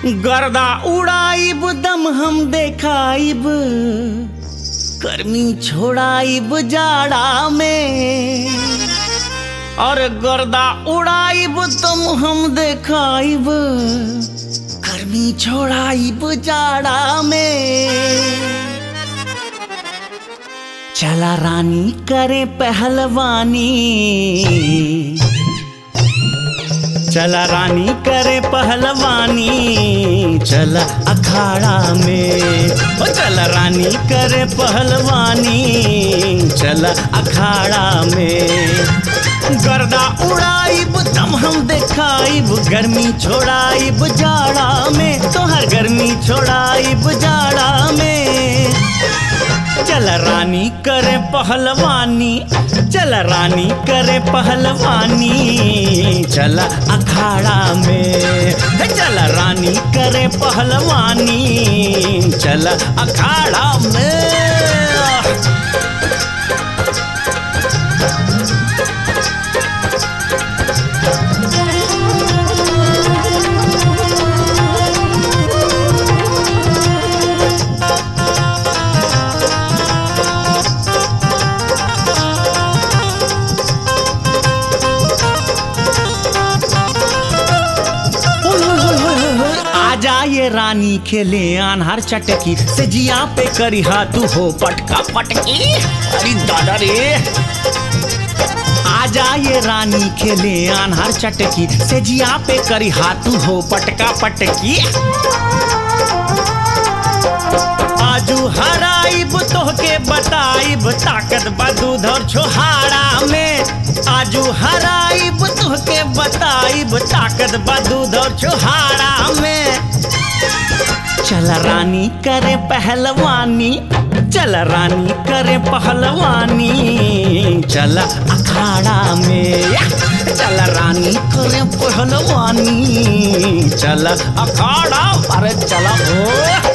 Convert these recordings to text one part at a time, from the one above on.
गर्दा उड़ाइब दम हम देखाइब गर्मी छोड़ाइब जाड़ा में और गर्दा उड़ाइब दम हम देखाइब गर्मी छोड़ाइब जाड़ा में चला रानी करे पहलवानी चला रानी करे पहलवानी चला अखाड़ा में ओ चला रानी करे पहलवानी चला अखाड़ा में गर्दा उड़ाइब दम हम देखाइब गर्मी छोड़ाइब जाड़ा में तोहर गर्मी छोड़ाइब जाड़ा में चल रानी करे पहलवानी चल रानी करे पहलवानी चल अखाड़ा में हे चल रानी करे पहलवानी चल अखाड़ा में आजा ये रानी खेले अनहर चटकी से जिया पे करी हाथू हो पटका पटकी अरे दादा रे आजा ये रानी खेले अनहर चटकी से जिया पे करी हाथू हो पटका पटकी आजू हराइब तोहके बताइब ताकत बा दूध और छोहाड़ा में आजू हराइब तोहके बताइब ताकत बा दूध और छोहाड़ा में चल रानी करे पहलवानी चल रानी करे पहलवानी चल अखाड़ा में या! चल रानी करे पहलवानी चल अखाड़ा अरे चला हो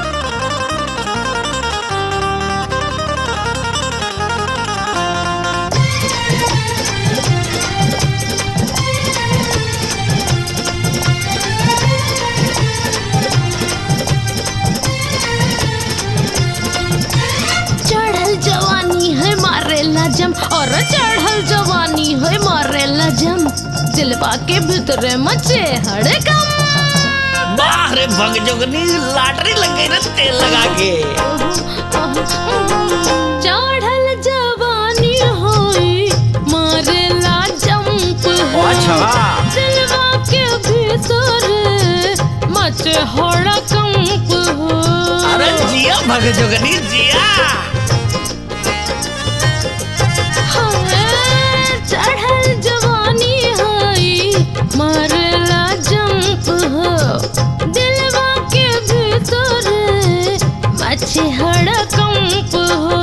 चढ़ल जवानी है मारे लजम और चढ़ल जवानी है मारे लजम दिलवा के भीतरे मचे हड़कम बाहर भग जोगनी लाटरी लग गई ना तेल लगा के चढ़ल जवानी होई मारे जंप अच्छा। दिलवा के भीतरे मचे हड़कंप हो अरे जिया भग जोगनी जिया हाँ, चढ़ल जवानी हई मारला जंप हो दिलवा के भीतर मछे हड़कंप हो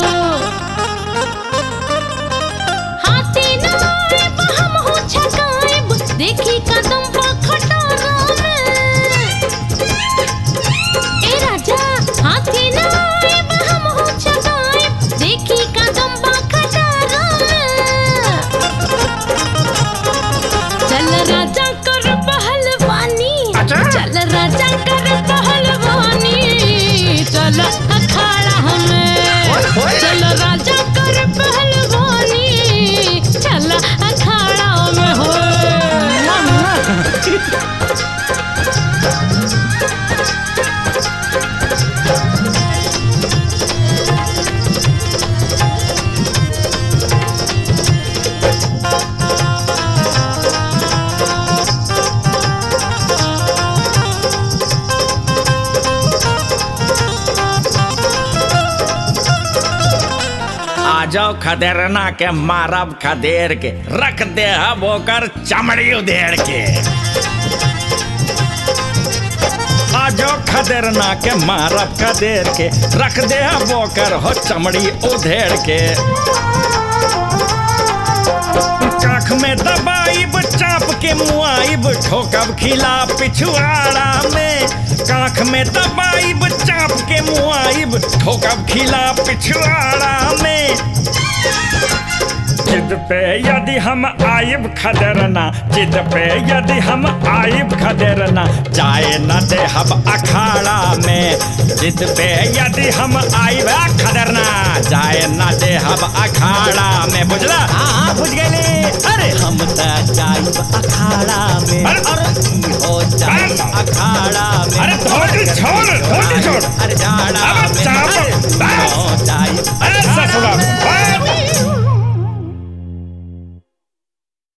हाथी न आइब हम हो छकाइब देखी कदम पा खटारा में ए राजा हाथी न आइब हम हो छकाइब देखी कदम बा खटारा में चल राजा कर पहलवानी अच्छा। चल राजा कर पहलवानी चल अखाड़ा में ओए, ओए। चल राजा कर पहलवानी चल अखाड़ा में हो आ जाओ खदेरना के मारब खदेर के रख दे हब ओकर चमड़ी उधेड़ के आ जाओ खदेरना के मारब खदेर के रख दे हब ओकर हो चमड़ी उधेड़ के काख में दबाइब चाप के मुआइब ठोकब खिला पिछुआड़ा में काख में दबाइब चाप के मुआइब ठोकब खिला पिछुआड़ा में जिद पे यदि हम आइब खदेरना जिद पे यदि हम आइब खदेरना जाए न दे हम अखाड़ा में जिद पे यदि हम आइब खदेरना जाए न दे हम अखाड़ा में बुझला हाँ हाँ बुझ गए अरे हम त जाइब अखाड़ा में अरे! अरे ई हो जाइब अरे! अखाड़ा में अरे धोती छोड़, धोती छोड़। अरे जाड़ा अबे में चाप- अरे, बस। हो जाइब अरे अखाड़ा ससुरा में। बस